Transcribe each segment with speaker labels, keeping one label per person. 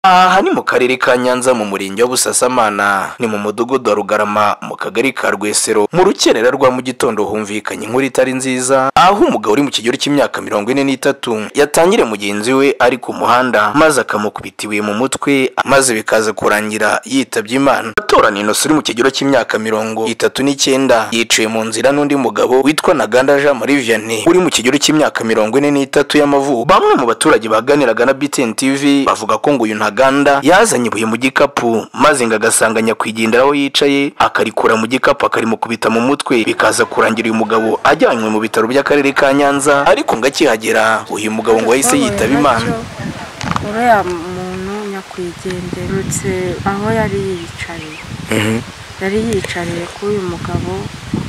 Speaker 1: Aha ni mu karere ka Nyanza mu murenge wa Busasamana ni mu mudugudu wa Rugarama mu kagari ka Rwesero mu rukerera rwa mu gitondo humvikanye inkuru itari nziza aho umugabo uri mu kigero cy'imyaka mirongo ine n'itatu yatangire mugenzi we ari ku muhanda maze akamukubita ibuye mu mutwe maze bikaza kurangira yitabye Imana Batorani Innocent uri mu kigero cy'imyaka mirongo itatu n'icyenda yiciwe mu nzira n'undi mugabo witwa Naganda Jean Marie Vianney uri mu kigero cy'imyaka mirongo ine n'itatu y'amavuko bamwe mu baturage baganiraga na BTN TV bavuga ko ngo uyu nta ntaganda yazanye ibuye mu gikapu maze ngo agasanga nyakwigendera aho yicaye akarikura mu gikapu akarimukubita mu mutwe bikaza kurangira uyu mugabo ajyanywe mu bitaro by'akarere ka nyanza ariko ngo akihagera uyu mugabo ngo yahise yitaba imana
Speaker 2: uriya muntu nyakwigenderutse aho yari yicaye yari yicariye kuri uyu mugabo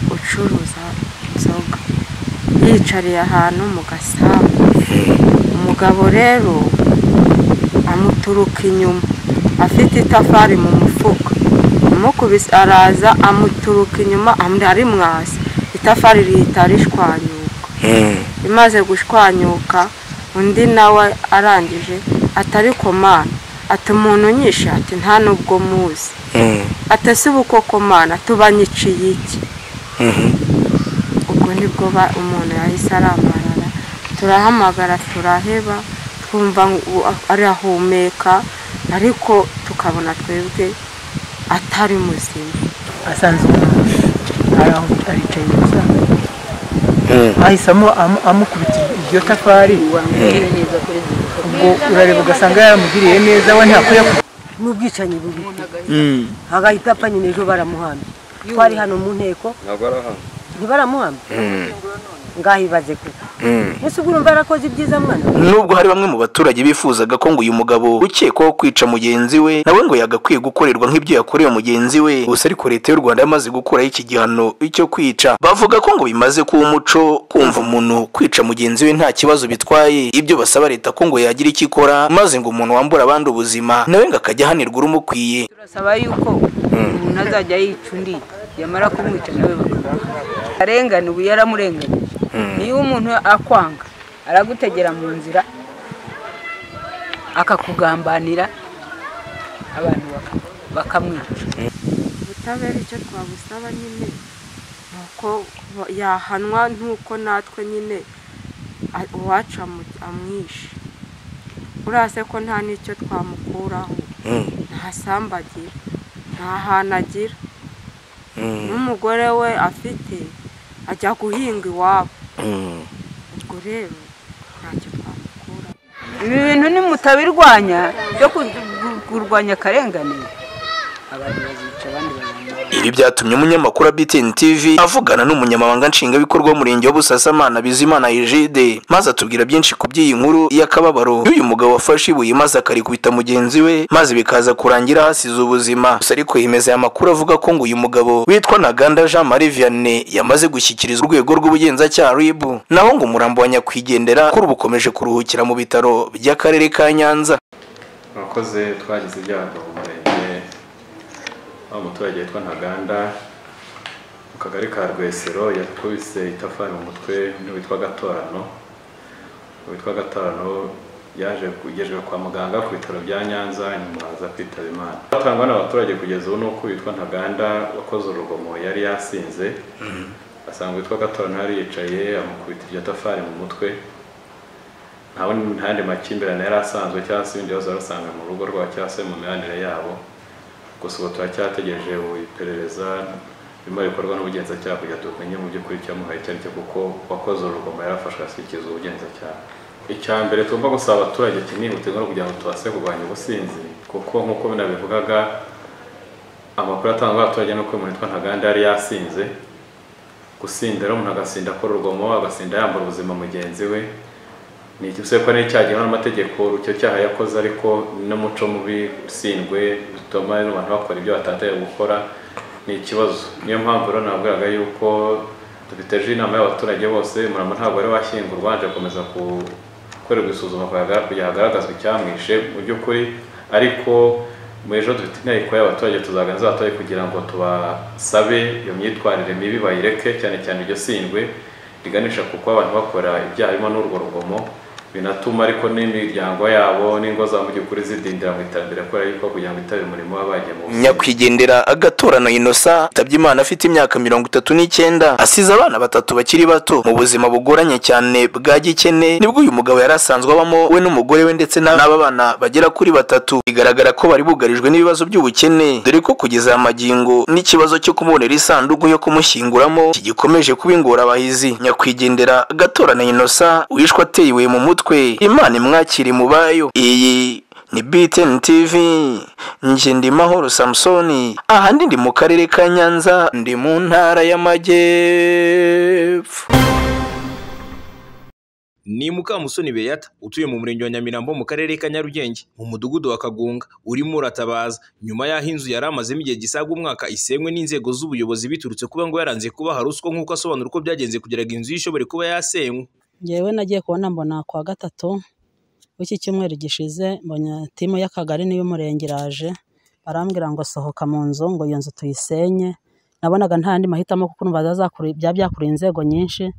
Speaker 2: ucuruza inzoga yicariye ahantu mu gasambu umugabo rero amuturuka inyuma afite itafari mu mufuka amukubise araza amuturuka inyuma arimwasi itafari rihita rishwanyuka imaze gushwanyuka undi nawe arangije atari komana ati umuntu nyishe ati nta nubwo muzi atasi uko komana tubanyiciye iki ubwo nibwo umuntu yahise aramarara turahamagara turaheba twumva arahumeka ariko tukabona twebwe atari muzima
Speaker 3: asanze umuntu aricaye gusa ahisemo amukubita iryo tafari ubwo urareba ugasanga yaramugiriye neza we ntakwiye
Speaker 4: n'ubwicanyi bubi agahita apfa nyine ejo baramuhambye twari hano mu nteko ntibaramuhambye ngahibaze kuko ese ubwo urumva yarakoze ibyiza mwana
Speaker 1: nubwo hari bamwe mu baturage bifuzaga ko ngo uyu mugabo ukekwaho kwica mugenzi we nawe ngo yagakwiye gukorerwa nk'ibyo yakorewe mugenzi we gusa ariko leta y'u rwanda yamaze gukuraho iki gihano icyo kwica bavuga ko ngo bimaze kuba umuco kumva umuntu kwica mugenzi we nta kibazo bitwaye ibyo basaba leta ko ngo yagira icyo ikora maze ngo umuntu wambura abandi ubuzima nawe ngo akajya ahanirwa urumukwiye
Speaker 5: turasaba yuko umuntu azajya yica undi yamara kumwica nawe arengana ubu yaramurenganye niyo umuntu akwanga aragutegera mu nzira akakugambanira abantu baka- bakamwica
Speaker 2: ubutabera icyo twabusaba nyine ni uko ba- yahanwa nk'uko natwe nyine a- uwacu amu- amwishe urase ko nta n'icyo twamukuraho nta sambu agira nta hantu agira n'umugore we afite ajya guhinga iwabo ubwo rero ntacyo twamukuraho
Speaker 5: ibi bintu nimutabirwanya byo ku- gu- kurwanya akarengane abantu bazica abandi bazica
Speaker 1: Ibi byatumye umunyamakuru wa BTN TV avugana n'umunyamabanga nshingwabikorwa w'umurenge wa Busasamana Bizimana Egide maze atubwira byinshi ku by'iyi nkuru y'akababaro y'uyu mugabo wafashe ibuye maze akarikubita mugenzi we maze bikaza kurangira hasize ubuzima gusa ariko yemeza aya makuru avuga ko ngo uyu mugabo witwa Ntaganda Jean Marie Vianney yamaze gushyikirizwa urwego rw'ubugenzacyaha RIB naho ngo umurambo wa nyakwigendera kuri ubu ukomeje kuruhukira mu bitaro by'akarere ka Nyanza
Speaker 6: murakoze twagize ibyago mu murenge aho umuturage witwa ntaganda mu kagari ka rwesero yakubise itafari mu mutwe undi witwa gatorano witwa gatorano yaje kugejejwe kwa muganga ku bitaro bya nyanza nyuma aza kwitaba imana batangwa n'abaturage kugeza ubu ni uko uwitwa ntaganda wakoze urugomo yari yasinze asanga uwitwa gatorano yari yicaye amukubita iryo tafari mu mutwe nta wundi- nta yandi makimbirane yari asanzwe cyangwa se ibindi bibazo yari asanga mu rugo rwabo cyangwa se mu mibanire yabo gusa ubu turacyategereje iperereza birimo bikorwa n'ubugenzacyaha kugira tumenye mu by'ukuri icyamuhaye icyo ari cyo kuko wakoze urugomo yarafashwe ashyikiriza ubugenzacyaha icya mbere tugomba gusaba abaturage kinihutirwa no kugira ngo tubashe kurwanya ubusinzi kuko nk'uko binabivugaga amakuru atangwa n'abaturage ni uko umuntu witwa ntaganda yari yasinze gusinda rero umuntu agasinda akora urugomo agasinda yambura ubuzima mugenzi we ni iki se ko ari icyaha gihanwa n'amategeko icyo cyaha yakoze ariko n'umuco mubi usindwe bituma abantu bakora ibyo batataye gukora ni ikibazo niyo mpamvu rero nabwiraga yuko dufite ejo inama y'abaturage bose umurambo ntabwo wari washyingurwa wanje gukomeza gukorerwa isuzuma kuyaga- kugira hagaragazwe icyamwishe mu by'ukuri ariko mu ejo dufite inteko y'abaturage tuzaganiriza abaturage kugira ngo tubasabe iyo myitwarire mibi bayireke cyane cyane iryo sindwe riganisha ku kuba abantu bakora ibyaha birimo n'urwo rugomo binatuma ariko n'imiryango yabo n'ingo za mugikuri zidindira mu iterambere kubera yuko kugira ngo itabire umurimo waba bagiye mu buzima.
Speaker 1: nyakwigendera agatorano inosa yitabye imana afite imyaka mirongo itatu n'icyenda asize abana batatu bakiri bato mu buzima bugoranye cyane bwa gikene nibwo uyu mugabo yari asanzwe abamo we n'umugore we ndetse n'aba bana bagera kuri batatu bigaragara ko bari bugarijwe n'ibibazo by'ubukene dore ko kugeza aya magingo n'ikibazo cyo kumubonera isanduku yo kumushyinguramo kigikomeje kuba ingorabahizi nyakwigendera agatorano inosa wishwe ateye ibuye mu mutwe imana imwakire mu bayo iyi ni BTN TV nje ndi mahoro Samsoni ahandi ndi mu karere ka Nyanza ndi mu ntara y'amajyepfo
Speaker 7: ni mukamusoni beyata utuye mu murenge wa nyamirambo mu karere ka nyarugenge mu mudugudu wa kagunga urimo uratabaza nyuma y'aho inzu yari amazemo igihe gisaga umwaka isenywe n'inzego z'ubuyobozi biturutse kuba ngo yaranze kubaha ruswa nk'uko asobanura uko byagenze kugira ngo inzu ye ishobore kuba yasenywe
Speaker 8: ngewe nagiye kubona mbona kuwa gatatu w'iki cyumweru gishize mbonye timu y'akagari n'iy'umurenge iraje barambwira ngo sohoka mu nzu ngo iyo nzu tuyisenye nabonaga nta yandi mahitamo kuko numva zazakura- byaba byakuriye inzego nyinshi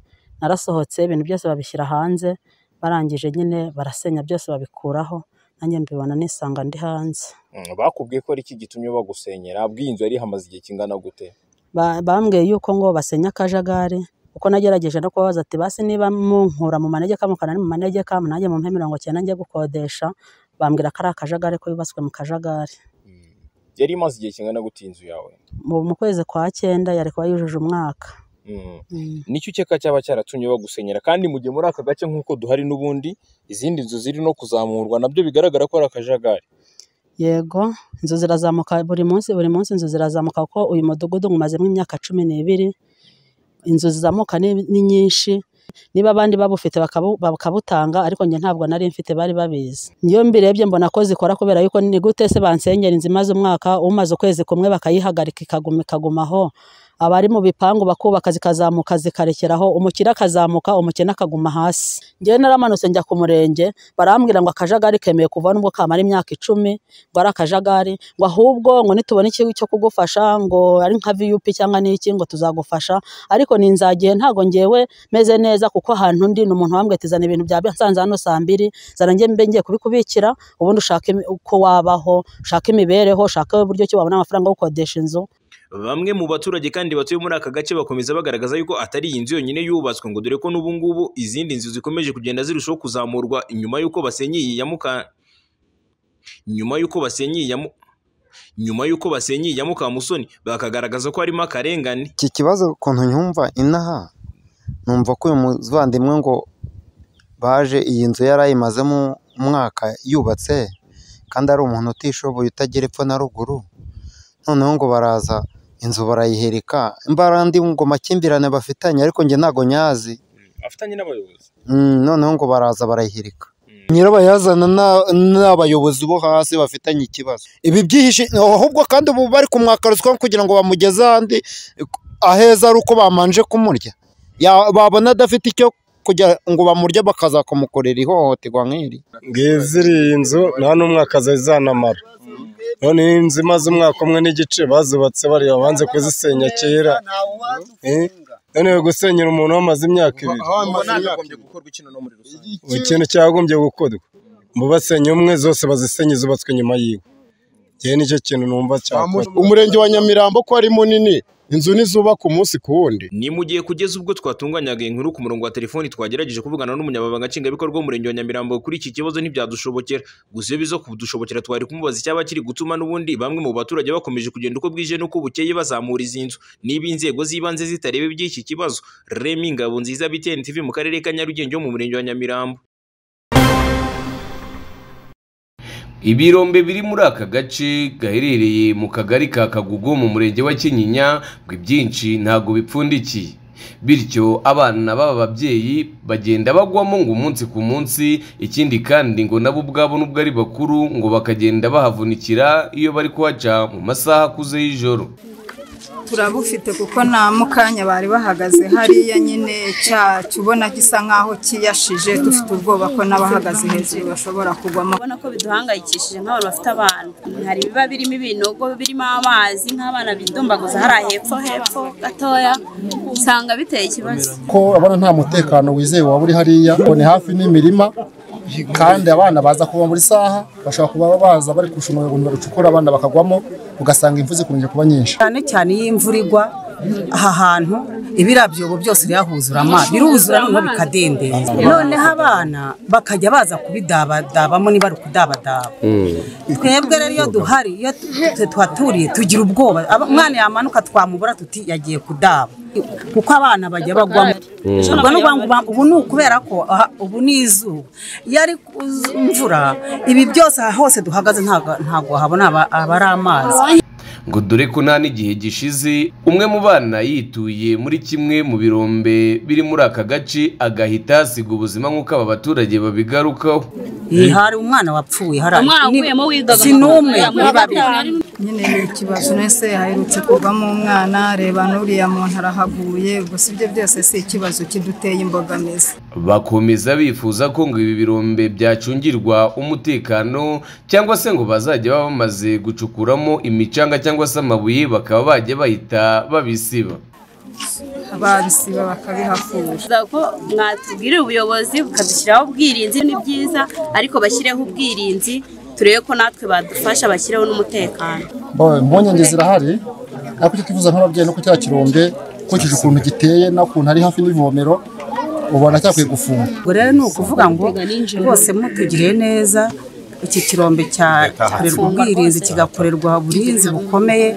Speaker 8: narasohotse ibintu byose babishyira hanze barangije nyine barasenya byose babikuraho nanjye mbibona nisanga ndi hanze
Speaker 9: Mm, bakubwiye ko ari iki gitumye bagusenyera bw'iyi nzu yari ihamaze igihe kingana gute
Speaker 8: Ba- bambwiye yuko ngo basenye akajagari kuko nagerageje no kubabaza ati basi niba munkura mu manegeka mukana ni mu manegeka nanjye mumpe mirongo cyenda njye gukodesha bambwira ko ari akajagari ko yubatswe mu kajagari
Speaker 9: Mm. yari imaze igihe kingana gute iyi nzu yawe
Speaker 8: mu mu kwezi kwa cyenda yari kuba yujuje umwaka
Speaker 9: Mm.
Speaker 8: Mm.
Speaker 9: nicyo ukeka cyaba cyaratumye bagusenyera kandi mu gihe muri aka gace nk'uko duhari n'ubundi izindi nzu ziri no kuzamurwa nabyo bigaragara ko ari akajagari
Speaker 8: yego inzu zirazamuka buri munsi buri munsi inzu zirazamuka kuko uyu mudugudu umazemo imyaka cumi n'ibiri inzu zizamuka ni, ni nyinshi niba abandi babufite bakabu- bakabutanga ariko njye ntabwo nari mfite bari babizi iyo mbirebye mbona ko zikora kubera yuko ni gute se bansenyera inzu imaze umwaka umaze ukwezi kumwe bakayihagarika ikaguma ikagumaho abari mu bipangu bakubaka zikazamuka zikarekeraho umukire akazamuka umukene akaguma hasi njyewe naramanutse njya ku murenge barambwira ngo akajagari kemewe kuva nubwo kamara imyaka icumi ngo ari akajagari ngo ahubwo ngo nitubona ikigo cyo kugufasha ngo ari nka viyupi cyangwa n'iki ngo tuzagufasha ariko ni nzagihe ntago ngewe meze neza kuko ahantu ndi ni umuntu wambwiye ati zana ibintu byawe nsanze hano saa mbiri zana njye mbe ngiye kubikubikira ubundi ushake imi- uko wabaho ushake imibereho ushake uburyo ki wabona amafaranga yo gukodesha inzu
Speaker 7: bamwe mu baturage kandi batuye muri aka gace bakomeza bagaragaza yuko atari iyi nzu yonyine yubatswe ngo dore ko n'ubu ngubu izindi nzu zikomeje kugenda zirushaho kuzamurwa inyuma y'uko basenye iyi ya muka nyuma y'uko basenye iyi ya mu- nyuma y'uko basenye iyi ya mukamusoni bakagaragaza ko harimo akarengane
Speaker 10: iki kibazo ukuntu nyumva inaha numva ko uyu muvandimwe ngo baje iyi nzu yari ayimazemo umwaka yubatse kandi ari umuntu utishoboye utagira epfo na ruguru noneho ngo baraza inzu barayihereka mbara andi ngo makimbirane bafitanye ariko njye ntago nyazi
Speaker 9: afitanye n'abayobozi
Speaker 10: Mm, noneho ngo baraza barayihirika nyirabayazana na- ni abayobozi bo hasi bafitanye ikibazo ibi byihishe ahubwo kandi ubu bari kumwaka ruswa kugira ngo bamugeze ahandi aheza ari uko bamanje kumurya Ya- babona adafite icyo kugira ngo bamurye bakaza kumukorera ihohoterwa nk'iri
Speaker 11: ngiye ziriya nzu nta n'umwaka zari zanamara none iyi nzu imaze umwaka umwe n'igice bazubatse bariya banze kuzisenya kera Eh? none yo gusenyera umuntu wamaze imyaka ibiri
Speaker 9: nagagombye gukorwa ikino no muri rusange
Speaker 11: buri kintu cyagombye gukorwa mu basenye umwe zose bazisenye zubatswe nyuma yiwe ngewe nicyo kintu numva cyakora
Speaker 12: umurenge wa nyamirambo ko ari munini inzu nizubaka umunsi ku wundi
Speaker 7: ni mu gihe kugeza ubwo twatunganyaga inkuru ku murongo wa telefoni twagerageje kuvugana n'umunyamabanga nshingwabikorwa w'umurenge wa nyamirambo kuri iki kibazo ntibyadushobokera gusa iyo biza kudushobokera twari kumubaza icyaba kiri gutuma n'ubundi bamwe mu baturage bakomeje kugenda uko bwije n'uko bukeye bazamura izi nzu niba inzego z'ibanze zitareba iby'iki kibazo remi ngabo nziza biteni tv mu karere ka nyarugenge ho mu murenge wa nyamirambo
Speaker 13: Ibirombe biri muri aka gace gaherereye mu kagari ka Kagugu mu murenge wa Kinyinya ngo ibyinshi ntabwo bipfundikiye bityo abana b'aba babyeyi bagenda bagwamo ngo umunsi ku munsi ikindi kandi ngo nabo ubwabo nubwo ari bakuru ngo bakagenda bahavunikira iyo bari kuhaca mu masaha akuze y'ijoro
Speaker 14: turabufite kuko nta mukanya bari bahagaze hariya nyine cyacu ubona gisa nk'aho kiyashije dufite ubwoba ko n'abahagaze hejuru bashobora kugwamo
Speaker 15: ubona ko biduhangayikishije nk'abantu bafite abana hari ibiba birimo ibinogo birimo amazi nk'abana bidumbaguza hariya hepfo hepfo gatoya usanga biteye ikibazo
Speaker 12: ko abona nta mutekano wizewe waba uri hariya ngo ni hafi n'imirima
Speaker 10: kandi abana baza kuva muri saha bashobora kuba baza bari kurusha umurongo barucukura abana bakagwamo ugasanga imvu zikunze kuba nyinshi
Speaker 8: cyane cyane iyo imvura igwa aha hantu ibirabyobo byose birahuzura amazi biruzura noneho bikadendera noneho abana bakajya baza kubidabadabamo niba ari ukudabadaba twebwe rero iyo duhari iyo tu- tuhaturiye tugira ubwoba Aba- umwana yamanuka twamubura tuti yagiye kudaba kuko abana bajya bagwamo
Speaker 16: Mm.
Speaker 8: ubwo ni ukuvuga ngo uba- ubu ni ukubera ko aha- ubu ni izuba iyo ari ku- imvura ibi byose aha hose duhagaze ntago ntago habona aba- aba ari amazi
Speaker 13: ngo dore ko nta n'igihe gishize umwe mu bana yituye muri kimwe mu birombe biri muri aka gace agahita hasiga ubuzima nk'uko aba baturage babigarukaho
Speaker 8: Iyi hari umwana wapfuye hari
Speaker 3: Umwana
Speaker 8: ni-
Speaker 3: wavuyemo wigaga
Speaker 8: si
Speaker 3: mu
Speaker 8: n'umwe
Speaker 3: mashuri
Speaker 8: ni babiri
Speaker 3: nyine ni ikibazo nese haherutse kuvamo umwana reba n'uriya muntu arahaguye ubwo si ibyo byose si ikibazo kiduteye imbogamizi
Speaker 13: bakomeza bifuza ko ngo ibi birombe byacungirwa umutekano cyangwa se ngo bazajya baba bamaze gucukuramo imicanga cyangwa se amabuye bakaba bajya bahita babisiba
Speaker 3: babisiba bakabihakura
Speaker 2: ko mwatubwirira ubuyobozi bukadushyiraho ubwirinzi ni byiza ariko bashyireho ubwirinzi turebe ko natwe badufasha bashyiraho n'umutekano
Speaker 10: Bo- impungenge zirahari ariko icyo twifuza nk'ababyeyi no ku cya kirombe ukurikije ukuntu giteye n'ukuntu ari hafi n'ivomero ubona cyakwiye gufunga
Speaker 8: ubwo rero ni ukuvuga ngo bose mutugiriye neza iki kirombe cya- cyakorerwa ubwirinzi kigakorerwa uburinzi bukomeye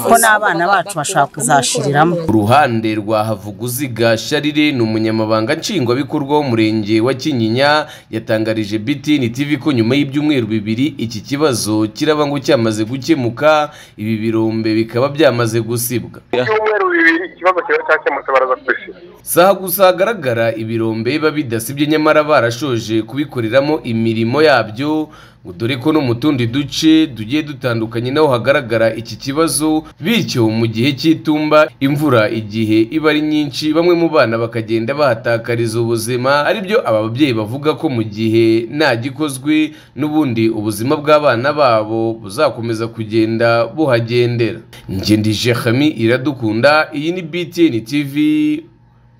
Speaker 8: ko n'abana bacu bashaka kuzashiriramo
Speaker 13: uruhande rwa havuguziga sharire ni umunyamabanga nshingwabikorwa w'umurenge wa kinyinya yatangarije btn tv ko nyuma y'ibyumweru bibiri iki kibazo kiraba ngo cyamaze gukemuka ibi birombe bikaba byamaze gusibwa
Speaker 17: ibyumweru bibiri ikibazo kiba cyakemutse baraza kubisiba
Speaker 13: si aho gusa hagaragara ibirombe biba bidasibye nyamara barashoje kubikoreramo imirimo yabyo ngo dore ko no mu tundi duce tugiye dutandukanye naho hagaragara iki kibazo bityo mu gihe cy'itumba imvura igihe iba ari nyinshi bamwe mu bana bakagenda bahatakariza ubuzima aribyo aba babyeyi bavuga ko mu gihe nta gikozwe n'ubundi ubuzima bw'abana babo buzakomeza kugenda buhagendera ngendije hami iradukunda iyi ni btn tv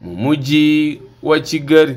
Speaker 13: mu mujyi wa kigali